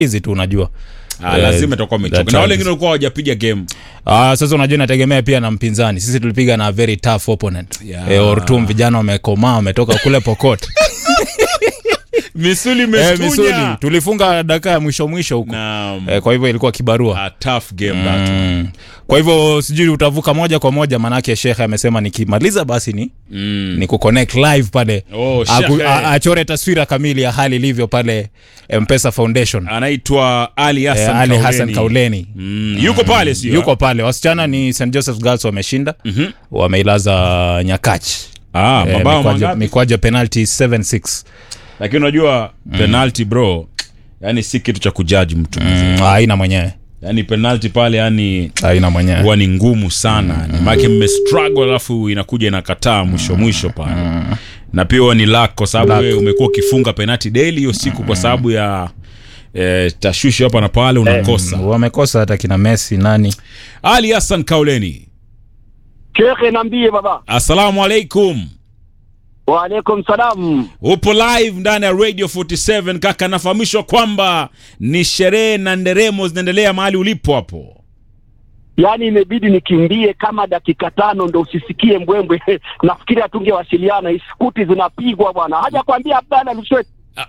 hizi tu unajua Ah, Eh, lazima itakuwa that umechoka na wale times. wengine walikuwa hawajapiga game Ah, sasa unajua inategemea pia na mpinzani sisi tulipiga na very tough opponent Yeah. eh, Ortum vijana wamekomaa wametoka kule Pokot misuli eh, imestunya. misuli tulifunga dakika ya mwisho mwisho huko Naam. eh, kwa hivyo ilikuwa kibarua A tough game that one. mm. kwa hivyo sijui utavuka moja kwa moja manake shekhe amesema nikimaliza basi ni Mm. ni kuconnect live pale Oh, Aku- Sheikh. a- achore taswira kamili ya hali ilivyo pale mpesa foundation anaitwa ali eh, hassan ali Kauleni. hassan kauleni Mm, yuko pale sio yuko pale wasichana ni st joseph girls wameshinda Mhm. wameilaza nyakach ah, Eh, mabao mikwaju- mangapi mikwaju ya penalty 76 lakini unajua penalty bro yani si kitu cha kujaji mtu Mm, haina mwenyewe yani penalty pale yani haina mwenyewe huwa ni ngumu sana mm. maake mmestruggle alafu inakuja inakataa mwisho mwisho pale na pia huwa ni luck kwa sababu Luck. wewe umekuwa ukifunga penalty daily hiyo siku kwa sababu ya eh, tashwishi hapa na pale unakosa Mm, wamekosa hata kina messi nani ali hassan kauleni Shekhe, niambie baba. assalamu alaikum Waalaikum salam. upo live ndani ya radio 47 kaka nafahamishwa kwamba ni sherehe na nderemo zinaendelea mahali ulipo hapo Yaani imebidi nikimbie kama dakika tano ndo usisikie mbwembwe. Nafikiri hatungewasiliana, iskuti zinapigwa bwana. Haja kwambia Abdalla Luswet.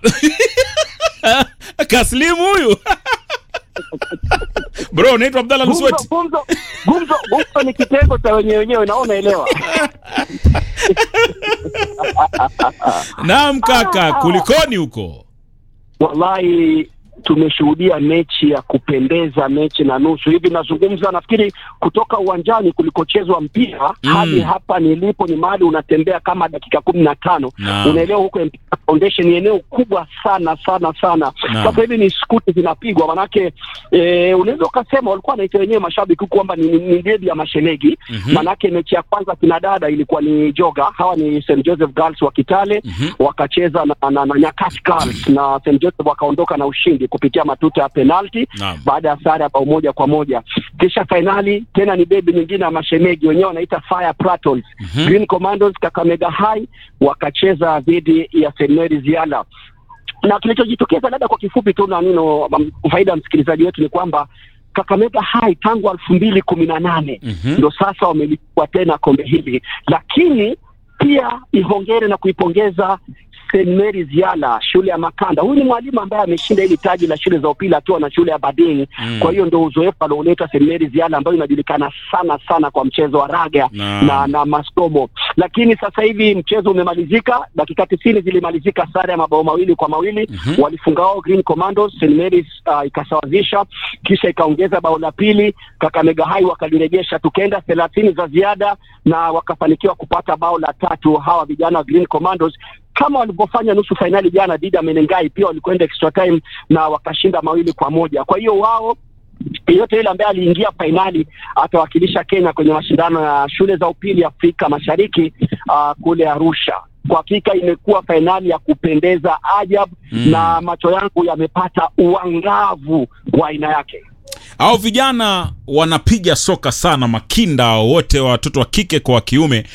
kaslimu huyu bro unaitwa abdalla Gumzo, lusweti gumzo, gumzo, gumzo ni kitengo cha wenyewe wenyewe, naona elewa. naam kaka kulikoni huko Wallahi tumeshuhudia mechi ya kupendeza, mechi na nusu hivi. Nazungumza nafikiri kutoka uwanjani kulikochezwa mpira Mm. hadi hapa nilipo ni mahali unatembea kama dakika kumi na tano. Naam. Unaelewa, huko Mpira Foundation ni eneo kubwa sana sana sana. Naam. Sasa hivi ni skuti zinapigwa, manake e, unaweza ukasema walikuwa wanaita wenyewe mashabiki huku kwamba ni, ni, ni debi ya mashemeji Mhm. manake mechi ya kwanza kina dada ilikuwa ni joga, hawa ni St Joseph Girls wa Kitale Mhm. wakacheza na, na, na Nyakach Girls na St Joseph wakaondoka na ushindi kupitia matuta ya penalti Naam. baada ya sare ya bao moja kwa moja. Kisha fainali tena ni debi nyingine ya mashemeji, wenyewe wanaita Fire Pratons. Mhm. Green Commandos Kakamega High wakacheza dhidi ya St Mary's Yala na kilichojitokeza labda kwa kifupi tu na nino um, faida ya msikilizaji wetu ni kwamba Kakamega High tangu elfu mbili kumi na nane Mhm. ndo sasa wamelichukua tena kombe hili, lakini pia ihongere na kuipongeza St Mary's Yala, shule ya Makanda. Huyu ni mwalimu ambaye ameshinda hili taji la shule za upili akiwa na shule ya Bading. Mm. Kwa hiyo ndo uzoefu alioleta St Mary's Yala ambayo inajulikana sana sana kwa mchezo wa raga Naam. na, na masomo. Lakini sasa hivi mchezo umemalizika, dakika tisini zilimalizika sare ya mabao mawili kwa mawili Mhm. walifunga wao Green Commandos, St Mary's uh, ikasawazisha, kisha ikaongeza bao la pili, Kakamega High wakalirejesha, tukaenda thelathini za ziada na wakafanikiwa kupata bao la tatu hawa vijana wa Green Commandos kama walivyofanya nusu fainali jana dhidi ya Menengai, pia walikwenda extra time na wakashinda mawili kwa moja. Kwa hiyo wao yeyote yule ambaye aliingia fainali atawakilisha Kenya kwenye mashindano ya shule za upili Afrika Mashariki uh, kule Arusha. Kwa hakika imekuwa fainali ya kupendeza ajabu Mm. na macho yangu yamepata uangavu wa aina yake. au vijana wanapiga soka sana makinda wote watoto wa kike kwa wa kiume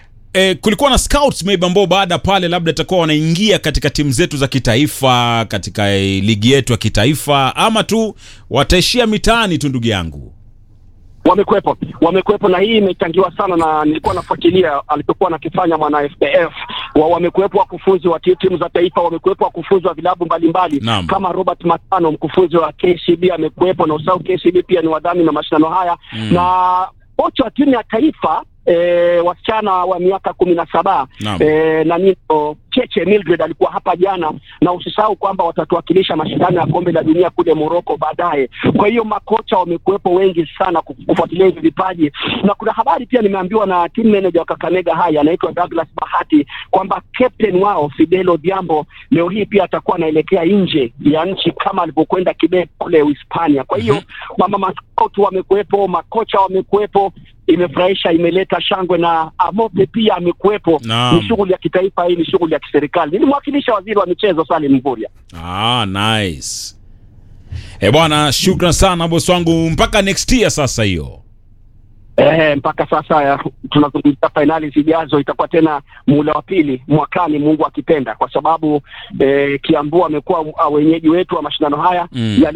E, kulikuwa na scouts maybe ambao baada pale labda itakuwa wanaingia katika timu zetu za kitaifa katika e, ligi yetu ya kitaifa ama tu wataishia mitaani tu ndugu yangu Wamekuwepo, wamekuwepo na hii imechangiwa sana na nilikuwa nafuatilia alichokuwa nakifanya mwana FPF. Wa, wamekuwepo wakufunzi wa ti- timu za taifa, wamekuwepo wakufunzi wa vilabu mbalimbali Naam. kama Robert Matano, mkufunzi wa KCB amekuwepo, na usahau KCB pia ni wadhamini na mashindano haya Mm. na kocha wa timu ya taifa E, wasichana wa miaka kumi na saba Naam. e, na nino Cheche Mildred alikuwa hapa jana, na usisahau kwamba watatuwakilisha mashindano ya kombe la dunia kule Morocco baadaye. Kwa hiyo makocha wamekuwepo wengi sana ku- kufuatilia hivi vipaji, na kuna habari pia nimeambiwa na team manager wa Kakamega High anaitwa Douglas Bahati kwamba captain wao Fidel Odhiambo leo hii pia atakuwa anaelekea nje ya nchi kama alivyokwenda Quebec kule Uhispania. Kwa hiyo mama maskout wamekuwepo, makocha wamekuwepo, imefurahisha, imeleta shangwe na Amope pia amekuwepo. Naam. Ni shughuli ya kitaifa, hii ni shughuli ya kiserikali. Nilimwakilisha waziri wa michezo Salim Mvurya. ah, nice e bwana shukran sana bosi wangu mpaka next year sasa hiyo Eh, mpaka sasa ya, tunazungumzia fainali zijazo, itakuwa tena muhula wa pili mwakani, Mungu akipenda, kwa sababu eh, Kiambu amekuwa uh, wenyeji wetu wa mashindano haya Mm. yali